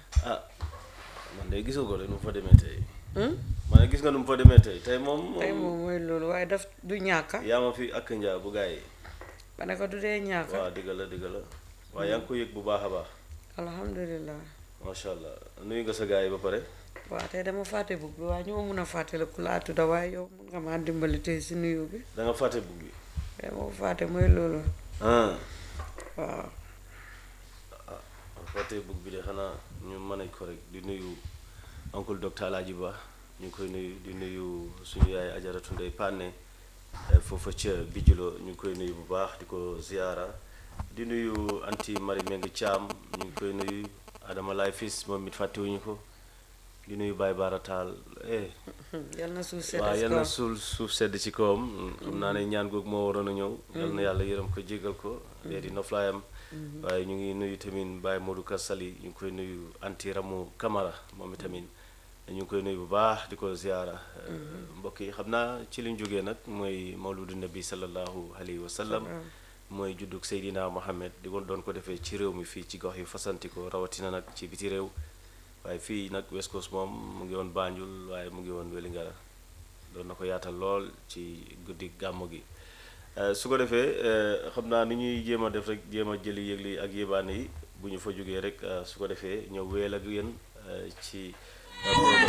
ah man de gisoo ko de nu mu fa demee tey Hmm? ma ne gis nga nu mu fa demee tey tey moom tey moom mooy loolu waaye daf du ñàkka yaa ma fi ak njaa bu gars yi ba ne ko du dee ñàkka waaw digga la digga la waaye yaa ngi ko yëg bu baax a baax alhamdulilah macha allah nuyu nga sa gars yi ba pare waaw tey dama fàtte bug bi waaye ñu ma mun a fàttale ku laa tudda waaye yow mun nga maa dimbali tey si nuyu bi da nga fàtte bug bi tey moo fàtte mooy loolu ah waaw fàtte bug bi de xanaa ñu mën ko rek di nuyu oncle docteur Alaaji Ba ñu ngi koy nuyu di nuyu suñu yaay ajaratu ndey Pané foofa ca Bijulo ñu ngi koy nuyu bu baax di ko ziyaara di nuyu anti Marie Meng Thiam ñu ngi koy nuyu Adama Laay Fils moom it fàttewuñu ko di nuyu Baye Bara Taal eh yal na suuf sedd waaw si yal na kawam. suul suuf sedd ci kawam xam naa ne ñaan googu moo waroon a ñëw yal na yàlla yërëm ko jégal ko dee di noflaayam waaye ñu ngi nuyu tamit Baye Modou Kassali ñu ngi koy nuyu anti Ramu Camara moom itamit ñu ngi koy nuyu bu baax di ko ziyaara mbokk yi xam naa ci liñ jógee nag mooy mawludu nabi sallallahu alayhi wa sallam mooy juddug Seydina Mohamed di ko doon ko defee ci réew mi fii ci gox yi fasanti ko rawatina nag ci biti réew waaye fii nag West Coast moom mu ngi woon Banjul waaye mu ngi woon Wellingara doon na ko yaatal lool ci guddi gàmmu gi Eh, su ko defee eh, xam naa ni ñuy jéem a def rek jéem a jëli yëgli ak yébaane yi bu ñu fa jógee rek eh, su ko defee ñëw weel ak yéen eh, ci eh, programme